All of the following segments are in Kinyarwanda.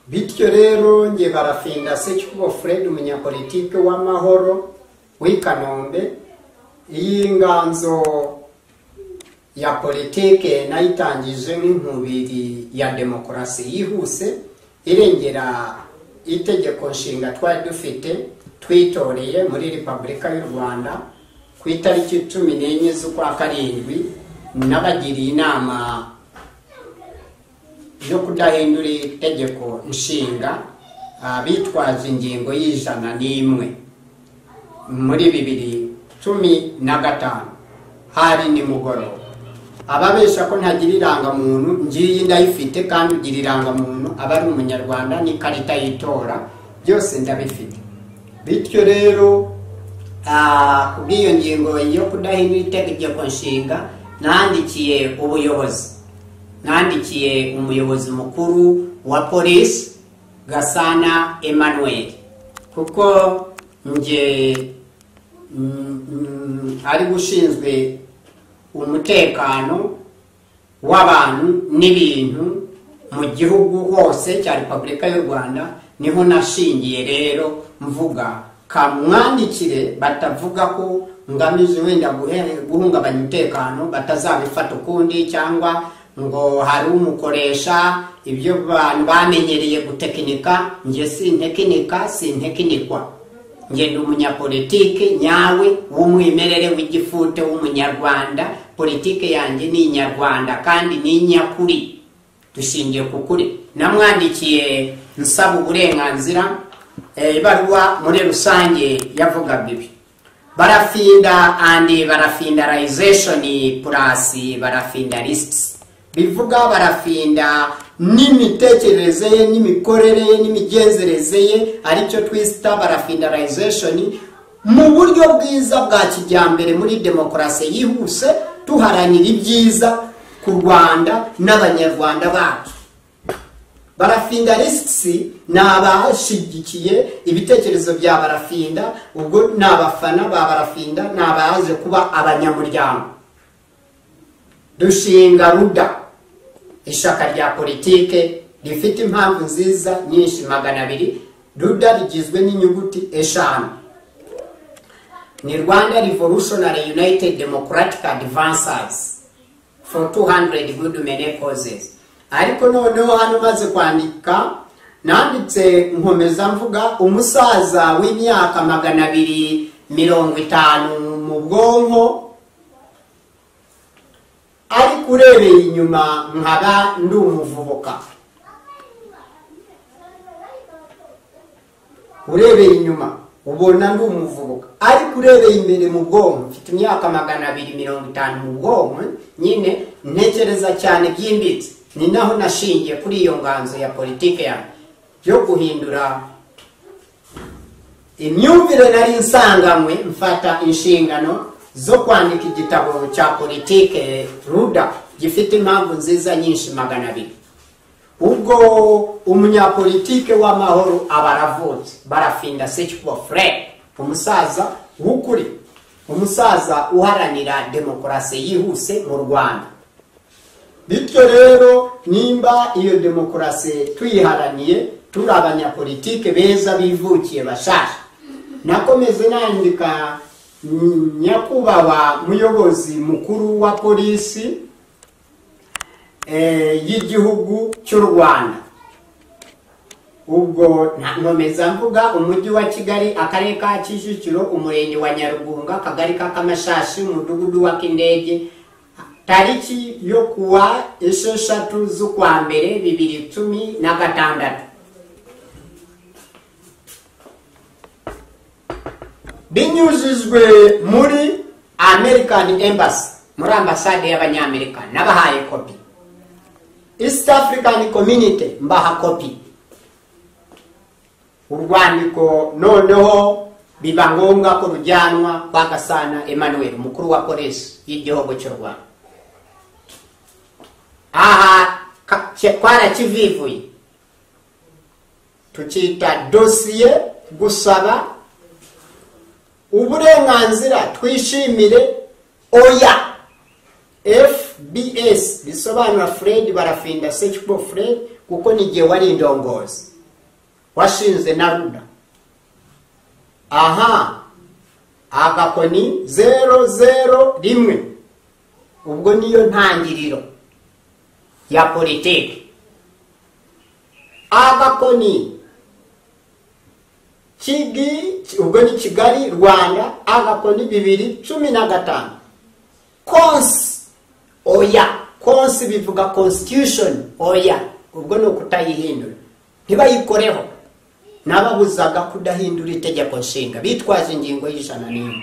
bityo rero njye barafinda secyubo fred umunyapolitike w'amahoro w'i kanombe iyi nganzo ya politike nayo itangije nk'inkubiri ya demokarasi yihuse irengera itegeko nshinga twari dufite twitoreye muri repubulika y'u rwanda ku itariki cumi n'enye z'ukwa karindwi n'abagiriye inama yo kudahindura itegeko nshinga ah, bitwaje ingingo y'ijana n'imwe muri bibiri cumi na gatanu hari nimugoroba ababesha ko ntagira irangamuntu ngiyi ndayifite kandi ugira irangamuntu aba ari umunyarwanda n'ikarita y'itora byose ndabifite bityo rero ah, kubw'iyo ngingo yo kudahindura itegeko nshinga nandikiye ubuyobozi nandikiye umuyobozi mukuru wa polisi gasana emmanuel kuko nge mm, mm, ari gushinzwe umutekano w'abantu n'ibintu mu gihugu hose cya repubulika y'u rwanda niho nashingiye rero mvuga kamwandikire batavuga ko ngamije wenda guhe- guhungabanya umutekano batazabifata ukundi cyangwa ngo hari umukoresha ibyo bantu bamenyereye gutekinika njye sintekinika sintekinikwa njye ndi umunyapolitike nyawe w'umwimerere w'igifute w'umunyarwanda politike yanjye ni inyarwanda kandi ni inyakuri dushingiye ku kuri namwandikiye nsaba uburenganzira eh, ibaruwa muri rusange yavugaga ibi barafinda andi barafindarization plus barafinda lists bivuga barafinda n'imitekerereze ye n'imikorere ye n'imigenzereze ye aricyo twita barafindarization mu buryo bwiza bwa kijyambere muri demokarasi yihuse tuharanira ibyiza ku rwanda n'abanyarwanda bacu barafinda risitisi ni abashigikiye ibitekerezo bya barafinda ubwo ni abafana ba barafinda ni abaje kuba abanyamuryango dushinga ruda ishaka rya politike rifite impamvu nziza nyinshi magana abiri ruda rigizwe n'inyuguti eshanu ni rwanda revolutionary united democratic advancers for 200 good many causes ariko noneho hano umaze kwandika nanditse nkomeza mvuga umusaza w'imyaka magana abiri mirongo itanu mu bwonko ariko urebeye inyuma nkaba ndi umuvubuka urebeye inyuma ubona ndi umuvubuka ariko urebeye imbere mu bwonko mfite imyaka magana abiri mirongo itanu mu bwonko nyine ntekereza cyane byimbitse ni naho nashingiye kuri iyo nganzo ya politike yanjye yo guhindura imyumvire nari nsanganywe mfata inshingano zo kwandika igitabo cya politike ruda gifite impamvu nziza nyinshi magana abiri ubwo umunyapolitike w'amahoro aba aravutse barafinda secbo fre umusaza w'ukuri umusaza uharanira demokarasi yihuse mu rwanda bityo rero nimba iyo demokarasi tuyiharaniye turi abanyapolitike beza bivukiye bashasha nakomeze nandika mm, nyakubahwa muyobozi mukuru wa polisi eh, y'igihugu cy'u rwanda ubwo nta- nkomeza mvuga umujyi wa kigali akarere ka kicukiro umurenge wa nyarugunga akagari ka kamashashi umudugudu wa kindege tariki yo kuwa esheshatu z'ukwa mbere bibiri cumi na gatandatu binyujijwe muri american embassy muri ambasade y'abanyamerika n'abahaye kopi east african community mbaha kopi urwandiko noneho biba ngombwa ko rujyanwa kwa gasana emmanuel umukuru wa polisi y'igihugu cy'u rwanda aha ka- ke- twarakivivuye tukita dosiye gusaba uburenganzira twishimire oya fbs bisobanura fred barafinda secbo fred kuko ni igihe wari indongozi washinze na ruda aha agakoni zero zero rimwe ubwo niyo ntangiriro ya politiki agakoni kigi ubwo ni kigali rwanda agakoni bibiri cumi na gatanu konsi oya konsi bivuga constitution oya ubwo ni ukutayihindura ntibayikoreho n'ababuzaga kudahindura itegeko nshinga bitwaje ingingo y'ijana n'imwe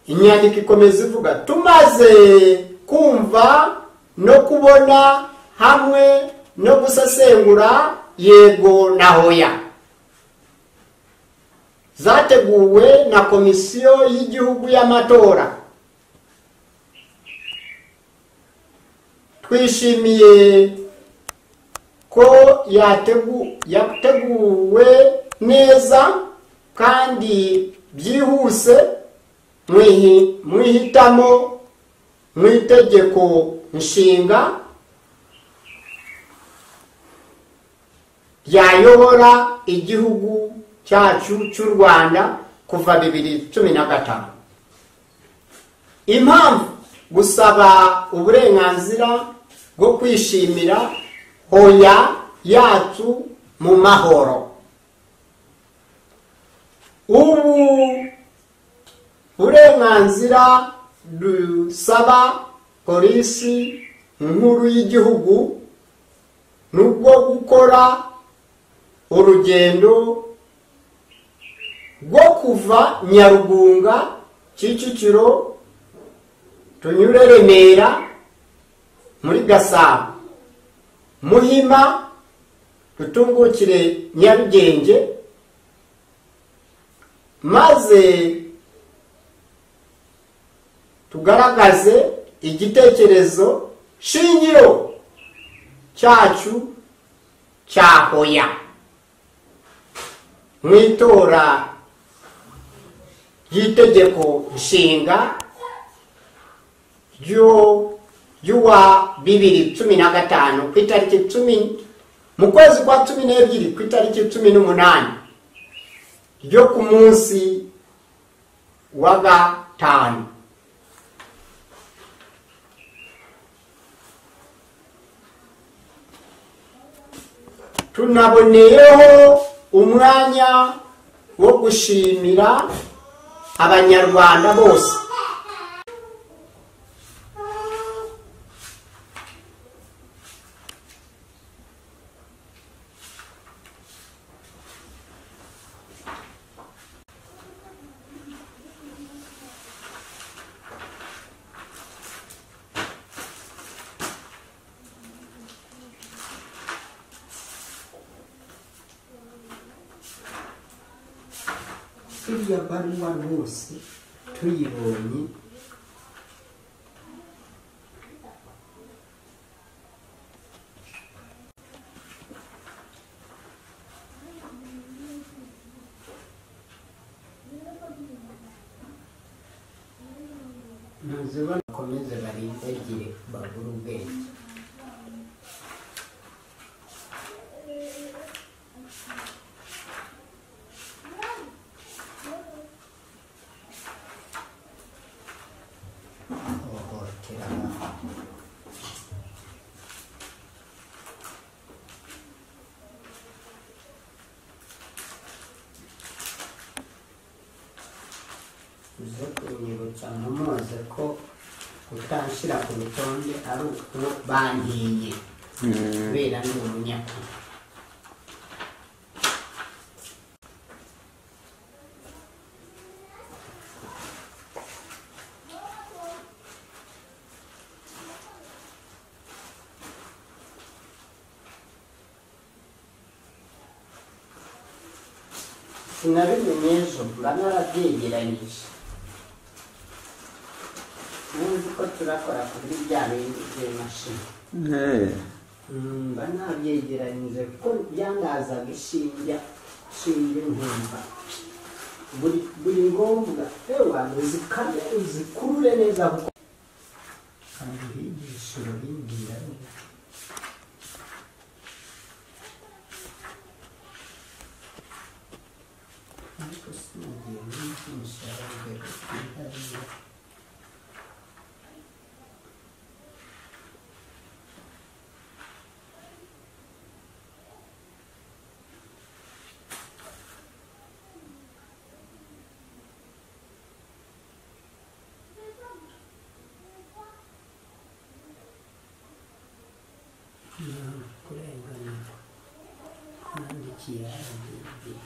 inyandiko ikomeza ivuga tumaze kumva no kubona hamwe no gusesengura yego na hoya zateguwe na komisiyo y'igihugu y'amatora twishimiye ko yategu yateguwe neza kandi byihuse mwihi- mwihitamo mu itegeko nshinga ryayobora igihugu cyacu cy'u rwanda kuva bibiri cumi na gatanu impamvu gusaba uburenganzira bwo kwishimira hoya yacu mu mahoro ubu uburenganzira dusaba polisi nkuru y'igihugu ni ubwo gukora urugendo rwo kuva nyarugunga kicukiro tunyure remera muri gasabo muhima dutungukire nyarugenge maze tugaragaze igitekerezo shingiro cyacu cya hoya mu itora ry'itegeko nshinga ryo- ry'uwa bibiri cumi na gatanu ku itariki cumi mu kwezi kwa cumi n'ebyiri ku itariki cumi n'umunani ryo ku munsi wa gatanu tunaboneyeho umwanya wo gushimira abanyarwanda bose iriya baruwa rwose tuyibonye maze bakomeze barindagire bagure ubwenge bahohotera abana uze kunyibutsa ntumoze ko utanshyira ku rutonde ari uko bantiye kubera ni umunyakuri sinabimenye ejo mba narabyegeranyije nzi ko turakora kuri bya bindi by'imashini mba nabyegeranyije kuko byangazaga ishinge ishinge nkumva buri buri ngombwa ewa uzikame uzikurure neza kuko kandi uhigisha urabibwira ariko sinagiye n'ibyinisha yarabwira ntabwo kurengana nandikiye ahantu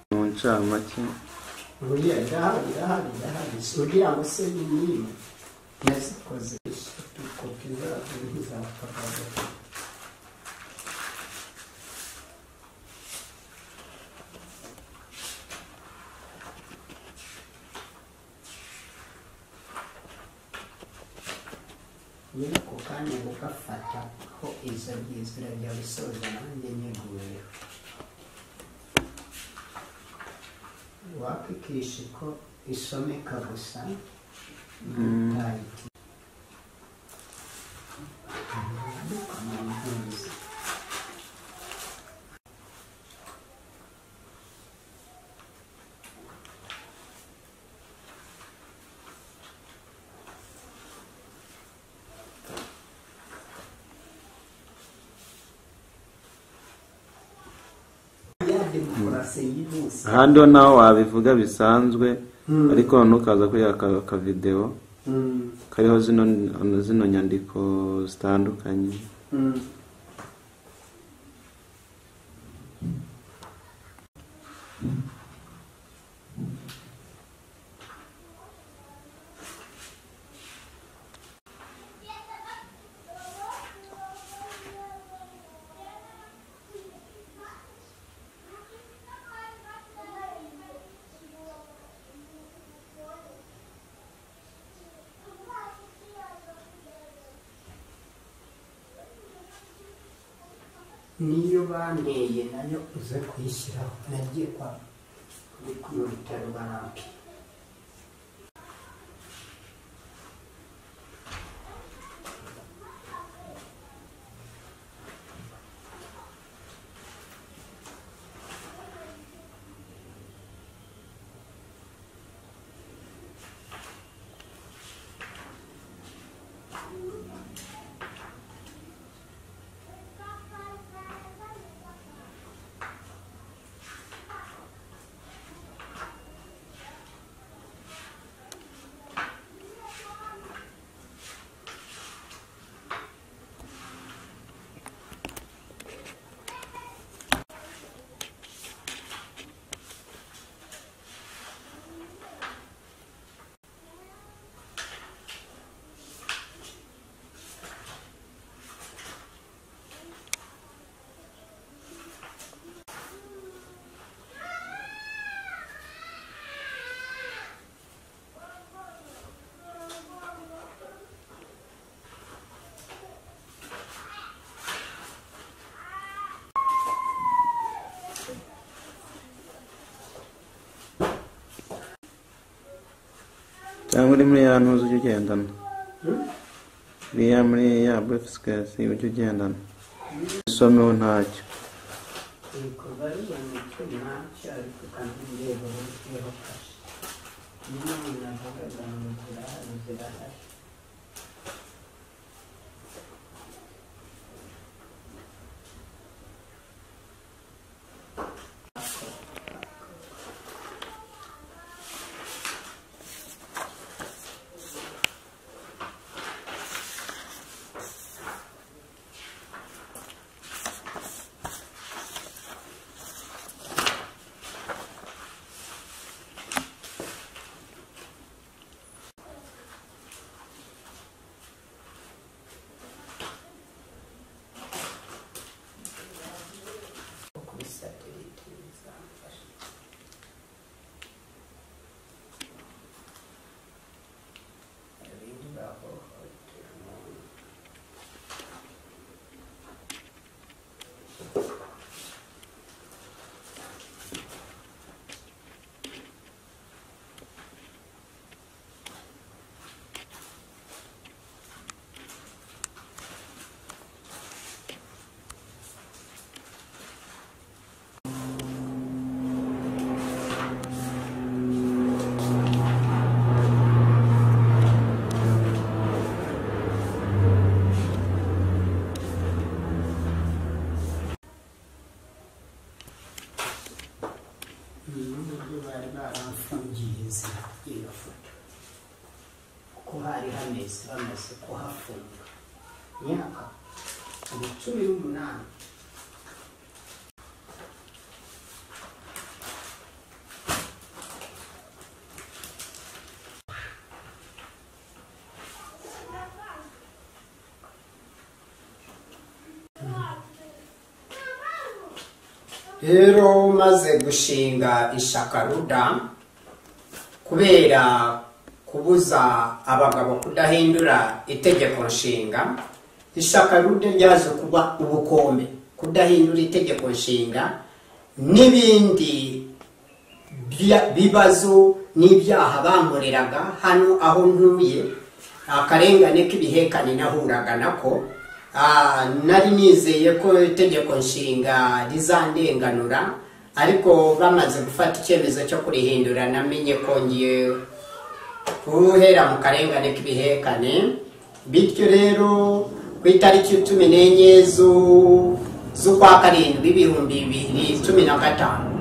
mu ncamake buriya ndahari ndahari ndahari kugira ngo se nimwe nazikoze eshatu kopi zabyo ntizapfakaza nyiri ako kanya gufata ko izo byiza urajya gusoza nanjye nyeguyeho wapikisha ko isomeka gusa ntayiti ya demokarasi y'umunsi ahandi ho naho wabivuga bisanzwe Mm. ariko ntukaza kuri aka akavidewo Mm, kariho zino zino nyandiko zitandukanye mm. niyo banteye nayo uze kuyishyiraho nagiye kwa kuri kuno bitaro barampi cyangwa uri muri ya ntuzi ujya ugendana uri ya muri ya burefisikasi ujya ugendana isomeho ntacyo ibikorwa bibona icyuma cyariko kandi ndeba uburyo kashe niyo umuntu avugaga ngo zirahari zirahari hameze bamaze kuhafunga imyaka ni cumi n'umunani rero maze gushinga ishakaruda kubera kubuza abagabo kudahindura itegeko nshinga ishakaruda ryaje kuba ubukombe kudahindura itegeko nshinga n'ibindi bya- bibazo n'ibyaha bankoreraga hano aho ntuye akarengane k'ibihekane nahuraga nako Ah, nari nizeye ko itegeko nshinga rizandenganura ariko bamaze gufata icyemezo cyo kurihindura namenye ko ngiye guhera mu karengane k'ibihekane bityo rero ku itariki cumi n'enye zu- z'ukwa karindwi ibihumbi bibiri cumi na gatanu